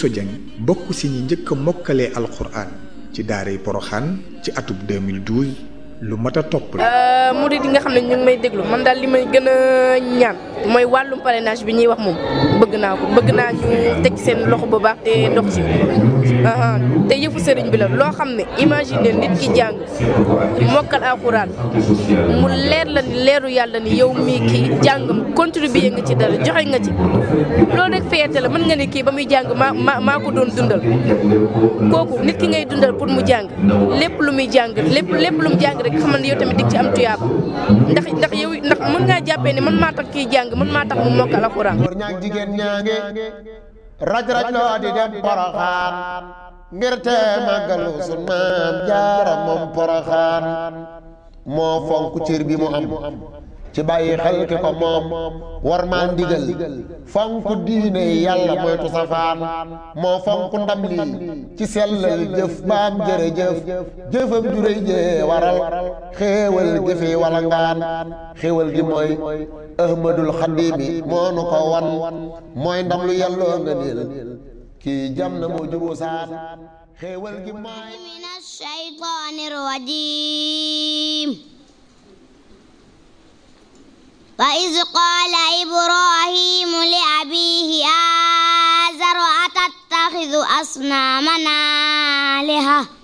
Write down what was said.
Bousso Dieng bokk ci ñi njëkk a mokkalee alxuraan ci daaray Poroxaan ci atub 2012 lu mat a topp la. murid yi nga xam ne ñu ngi may déglu man daal li may gën a ñaan mooy wàllum parrainage bi ñuy wax moom bëgg naa ko bëgg naa ñu teg seen loxo bu baax te dox ci te yëfu sëriñ bi la loo xam ne imagine nit ki jàng mokkal alxuraan mu leer la ni leeru yàlla ni yow mii kii jàngam contribuer nga ci dara joxe nga ci loolu rek fierté la mën nga ne kii ba muy jàng maa maa maa ko doon dundal kooku nit ki ngay dundal pour mu jàng lépp lu muy jàng lépp lépp lu mu jàng rek xamal ne yow tamit dig ci am tuyaaba ndax ndax yow ndax mën ngaa jàppee ne man maa tax kii jàng man maa tax mu mokkal alxuraan góor ñaag jigéen ñaange raj raj loo di dem poroxaan ngir te màggalu sun maam jaara moom poroxaan moo fonk cër bi mu am ci bàyyi xel ki ko moom war maa ndigal fonk diine yàlla moytu safaan moo fonk ndam lii ci sellal jëf baam jërëjëf jëfam juréy jee waral xéewal jëfi wala ngaan xéewal gi mooy ahmadul xadimi moo nu ko wan mooy ndam lu yàlloo nga niil kii jam na moo jubu saan xéewal gi mooy من الشيطان الرجيم وإذ قال إبراهيم لأبيه آزر أتتخذ أصنامنا آلهة